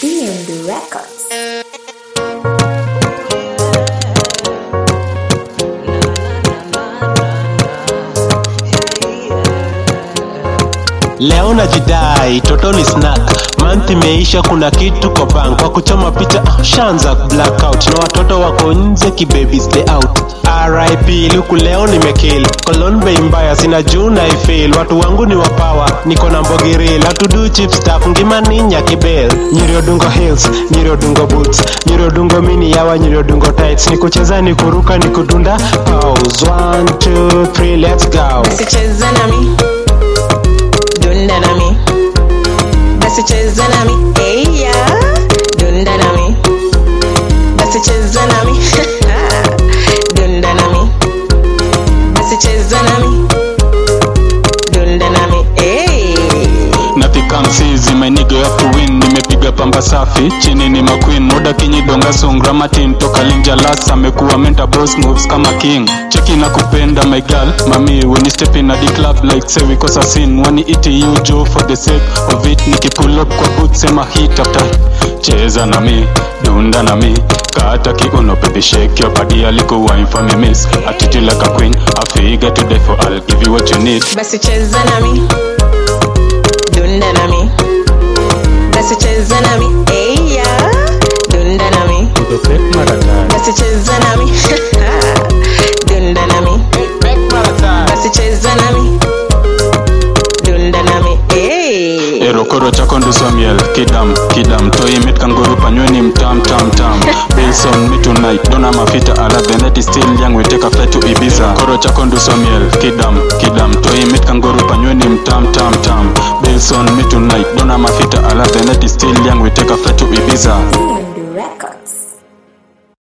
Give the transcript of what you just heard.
DMD Records. Leo najidai totally snack month imeisha, kuna kitu kwa bank kwa kuchoma picha ah, shanza blackout na watoto wako nje kibaby stay out. RIP luku leo nimekill Cologne bei mbaya sina juu na ifeel watu wangu ni wapawa niko na mbogiril hatudu chip staff ngima ninya kibel nyiriodungo hills nyiriodungo boots nyiriodungo mini yawa nyiriodungo tights nikucheza nikuruka nikudunda pause 1 2 3 let's go basi cheza nami dunda nami basi cheza nami eya dunda nami basi cheza nami dunda nami basi cheza nami dunda nami hey. napikamsizi mainigo ya kuwin nimepiga pamba safi chini ni maqueen muda kinyidonga songra matin toka linjalas amekuwa menta boss moves kama king cheki na kupenda my girl mami when you step in at the club like say we cause a scene wani iti you jo for the sake of it nikipull up kwa boot sema hit after cheza na mi dunda na mi kata kiuno baby shake your body aliko wine for me miss attitude like a queen I figure today for I'll give you what you need basi cheza nami dunda nami basi cheza nami eya dunda nami basi cheza nami dunda nami basi cheza nami dunda nami hey. erokoro chako nduso miel kidam kidam toimit kanguru panyweni mtam tam tam bilson me tonight dona mafita ala the night is still young we take a flight to ibiza koro chako nduso miel kidam kidam toimit kanguru panyweni mtam tam tam bilson me tonight dona mafita ala the night is still young we take a flight to ibiza DMD Records.